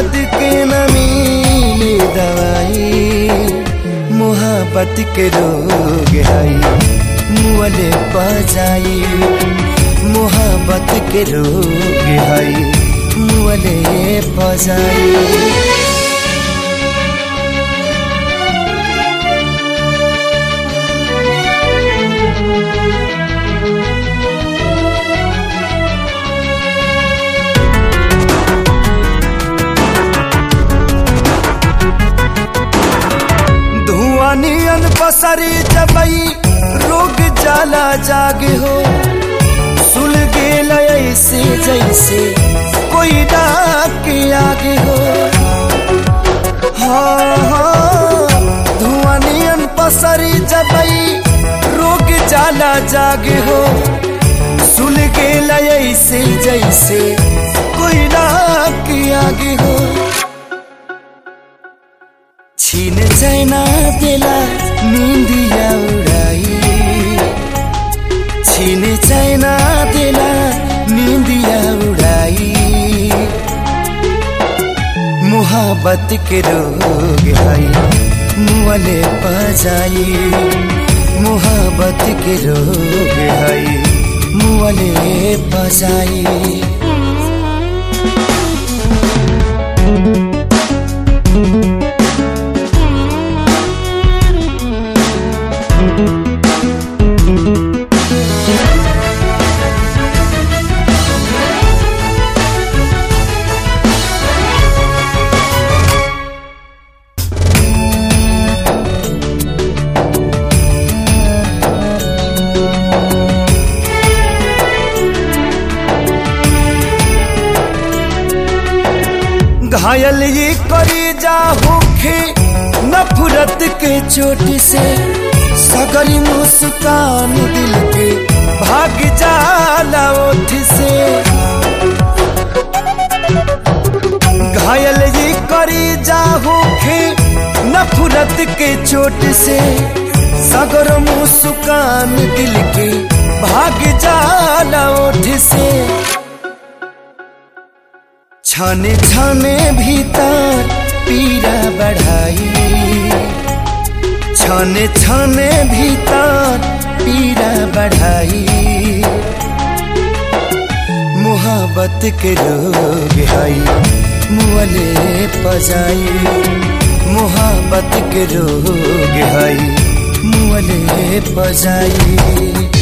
दर्द के न मिले दवाई मोहब्बत के रोग है मुअले बजाई मोहब्बत के रोग है मुअले बजाई नियन पसरी जबई रोग जाला जागे हो सुल गेल ऐसे जैसे कोई डाक के आगे हो हाँ हाँ धुआं नियन पसरी जबई रोग जाला जागे हो सुल गेल ऐसे जैसे कोई डाक के आगे हो छीन चैना बेला निंदिया उड़ाई छीन चैना बेला निंदिया उड़ाई मोहब्बत के रोग है मुअले बजाई मोहब्बत के रोग है मुअले बजाई घायल ये करी जा होखे नफरत के चोट से सगरी मुस्कान दिल के भाग जाला ओठ से घायल ये करी जा होखे नफरत के चोट से सगर मुस्कान दिल के भाग जाला ओठ से छाने छाने भीतर पीरा बढ़ाई छाने छाने भीतर पीरा बढ़ाई मोहब्बत के रोग है मुअले पजाई मोहब्बत के रोग है मुअले पजाई